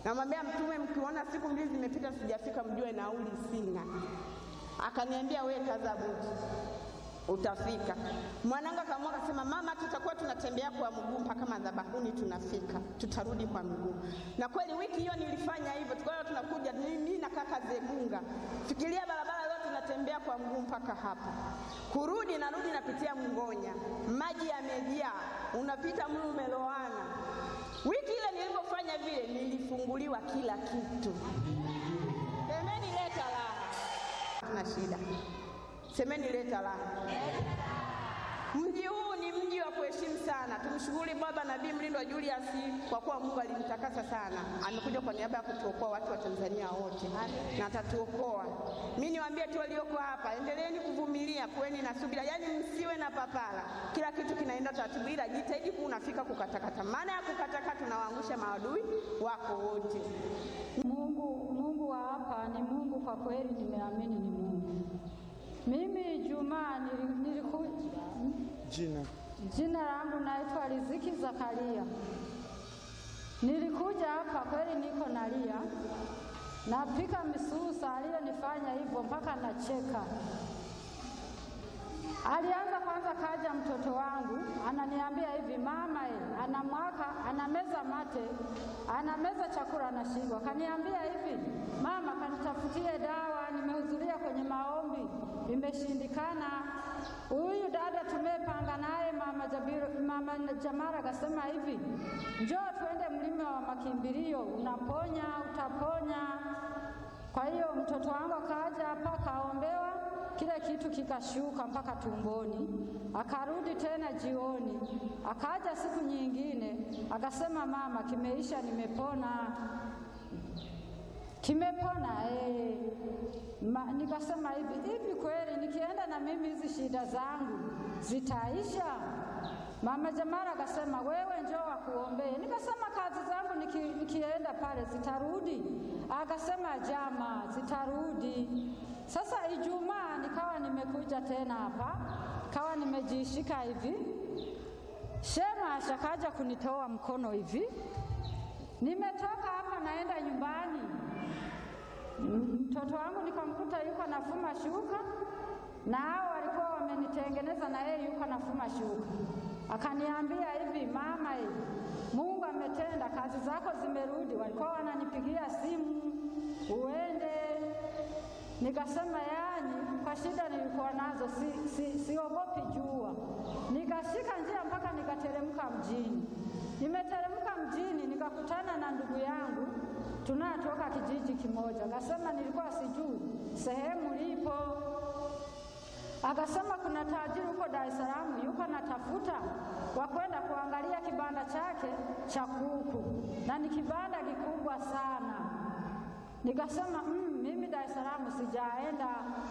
Namwambia Mtume, mkiona siku mbili zimepita sijafika, mjue nauli sina. Akaniambia we kaza buti, utafika. Mwanangu akaamua akasema, mama, tutakuwa tunatembea kwa mguu mpaka madhabahuni, tunafika, tutarudi kwa mguu. Na kweli wiki hiyo nilifanya hivyo, tukawa tunakuja mimi na kaka Zegunga, fikiria barabara yote tunatembea kwa mguu mpaka hapa, kurudi narudi napitia Mngonya, maji yamejaa, unapita mlu umeloana. Wiki ile nilipofanya vile, nilifunguliwa kila kitu. Semeni leta raha, tuna shida. Semeni leta raha. Mji huu ni mji wa kuheshimu sana. Tumshukuru Baba Nabii Mlindwa Julius kwa kuwa Mungu alimtakasa sana, amekuja kwa niaba ya kutuokoa watu wa Tanzania wote na atatuokoa. Mimi niwaambie tu walioko hapa, endeleeni kuvumilia, kuweni na subira, yaani msiwe na papara. Kila kitu kinaenda taratibu, ila jitahidi kuwa unafika kukatakata. Maana ya kukatakata, tunawaangusha maadui wako wote. Mungu, Mungu wa hapa ni Mungu kwa kweli, nimeamini ni Mungu. Mimi Juma niliku Jina jina langu naitwa Riziki Zakaria. Nilikuja hapa kweli, niko nalia, napika misusa, aliyonifanya hivyo mpaka nacheka. Alianza kwanza, kaja mtoto wangu ananiambia hivi, mama e, anamwaka anameza mate, anameza chakula anashindwa. Kaniambia hivi, mama, kanitafutie dawa, nimehudhuria kwenye maombi imeshindikana. Huyu dada tumepanga naye mama Jabiru, mama Jamara akasema hivi, njoo tuende mlima wa makimbilio, unaponya utaponya. Kwa hiyo mtoto wangu akaja hapa akaombewa kile kitu kikashuka mpaka tumboni, akarudi tena jioni, akaja siku nyingine akasema, mama, kimeisha, nimepona, kimepona eh. Ma, nikasema hivi hivi, kweli nikienda na mimi hizi shida zangu zitaisha? Mama Jamara akasema, wewe njoo wakuombee. Nikasema kazi zangu niki, nikienda pale zitarudi? Akasema jama, zitarudi. Sasa Ijumaa nikawa nimekuja tena hapa, kawa nimejishika hivi, shema ashakaja kunitoa mkono hivi, nimetoka hapa naenda nyumbani, mtoto wangu nikamkuta yuko nafuma shuka, na hao walikuwa wamenitengeneza, na yeye yuko nafuma shuka. Akaniambia hivi, mama, hivi Mungu ametenda, kazi zako zimerudi. Walikuwa wananipigia simu uende Nikasema yani, kwa shida nilikuwa nazo si, si, siogopi jua. Nikashika njia mpaka nikateremka mjini. Nimeteremka mjini nikakutana na ndugu yangu tunatoka kijiji kimoja. Akasema nilikuwa sijui sehemu lipo, akasema kuna tajiri huko Dar es Salaam yuko natafuta wa kwenda kuangalia kibanda chake cha kuku, na ni kibanda kikubwa sana. Nikasema mm, mimi Dar es Salaam sijaenda.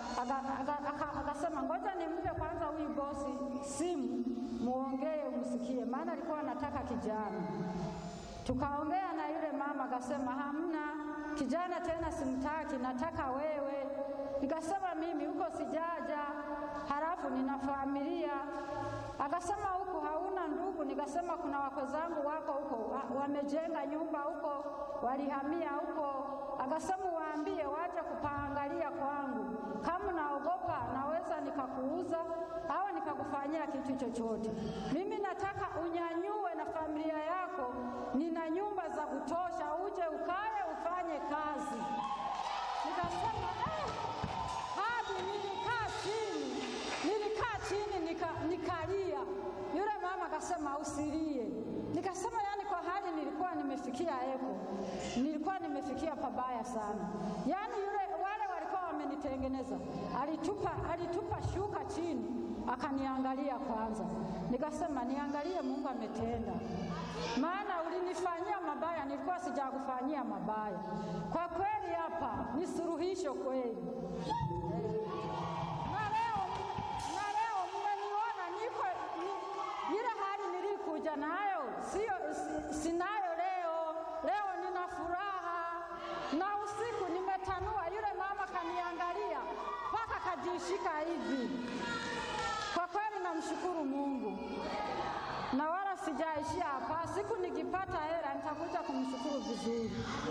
Akasema ngoja nimpe kwanza huyu bosi simu, muongee umsikie, maana alikuwa anataka kijana. Tukaongea na yule mama, akasema hamna kijana tena, simtaki, nataka wewe. Nikasema mimi huko sijaja, halafu nina familia. Akasema huko hauna ndugu? Nikasema kuna wako zangu wako huko, wamejenga nyumba huko, walihamia huko. Akasema waambie waje kupaangalia kwangu, kama naogopa naweza nikakuuza au nikakufanyia kitu chochote. Mimi nataka unyanyue na familia yako, nina nyumba za kutosha, uje ukae ufanye kazi. Nikasema eh, hadi nilikaa chini, nilikaa chini nika, nikalia. Yule mama akasema usilie. Nikasema yani, kwa hali nilikuwa nimefikia eko, nilikuwa nimefikia pabaya sana. Yani yule wale walikuwa wamenitengeneza, alitupa, alitupa shuka chini, akaniangalia kwanza. Nikasema niangalie, Mungu ametenda, maana ulinifanyia mabaya, nilikuwa sijakufanyia mabaya. Kwa kweli hapa ni suluhisho kweli. Na leo na leo mmeniona niko ni, ile hali nilikuja nayo sio si, sinayo leo. Leo nina furaha na usiku nimetanua. Yule mama kaniangalia mpaka kajishika hivi. Kwa kweli namshukuru Mungu na wala sijaishia hapa. Siku nikipata hela nitakuja kumshukuru vizuri.